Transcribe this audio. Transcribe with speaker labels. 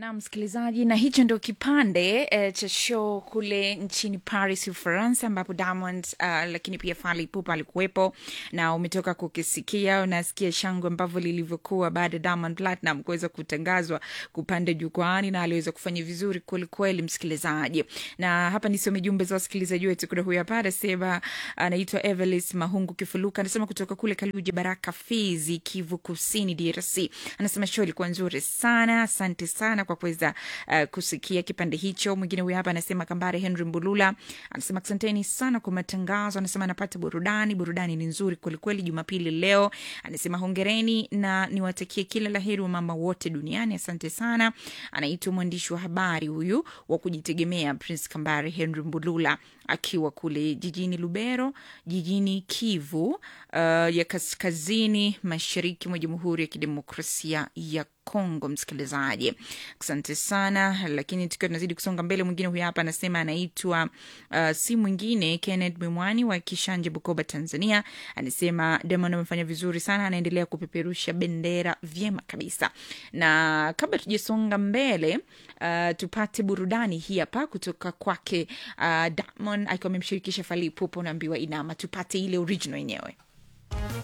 Speaker 1: na msikilizaji, na hicho ndio kipande eh, cha show kule nchini Paris, Ufaransa, ambapo Diamond uh, lakini pia Fally Ipupa alikuwepo na umetoka kukisikia, unasikia shangwe ambavyo lilivyokuwa baada ya Diamond Platinum kuweza kutangazwa kupanda jukwaani, na aliweza kufanya vizuri kwelikweli, msikilizaji. Na hapa nisome jumbe za wasikilizaji wetu. Kuna huyu hapa anasema, anaitwa Evelis Mahungu Kifuluka, anasema kutoka kule Kaluje Baraka, Fizi, Kivu Kusini, DRC. Anasema show ilikuwa nzuri sana, asante sana kwa kuweza uh, kusikia kipande hicho. Mwingine huyu hapa anasema Kambare Henry Mbulula anasema asanteni sana kwa matangazo, anasema anapata burudani, burudani ni nzuri kwelikweli Jumapili leo. Anasema hongereni na niwatakie kila laheri wa mama wote duniani, asante sana. Anaitwa mwandishi wa habari huyu wa kujitegemea Prince Kambare Henry Mbulula akiwa kule jijini Lubero, jijini Kivu uh, ya kaskazini mashariki mwa Jamhuri ya Kidemokrasia ya Kongo. Msikilizaji, asante sana. Lakini tukiwa tunazidi kusonga mbele, mwingine huyu hapa anasema anaitwa uh, si mwingine Kenneth Mwimwani wa Kishanje, Bukoba, Tanzania. Anasema Diamond amefanya vizuri sana, anaendelea kupeperusha bendera vyema kabisa. Na kabla tujasonga mbele, uh, tupate burudani hii hapa kutoka kwake uh, Diamond akiwa amemshirikisha Fally Ipupa, unaambiwa inama, tupate ile original yenyewe.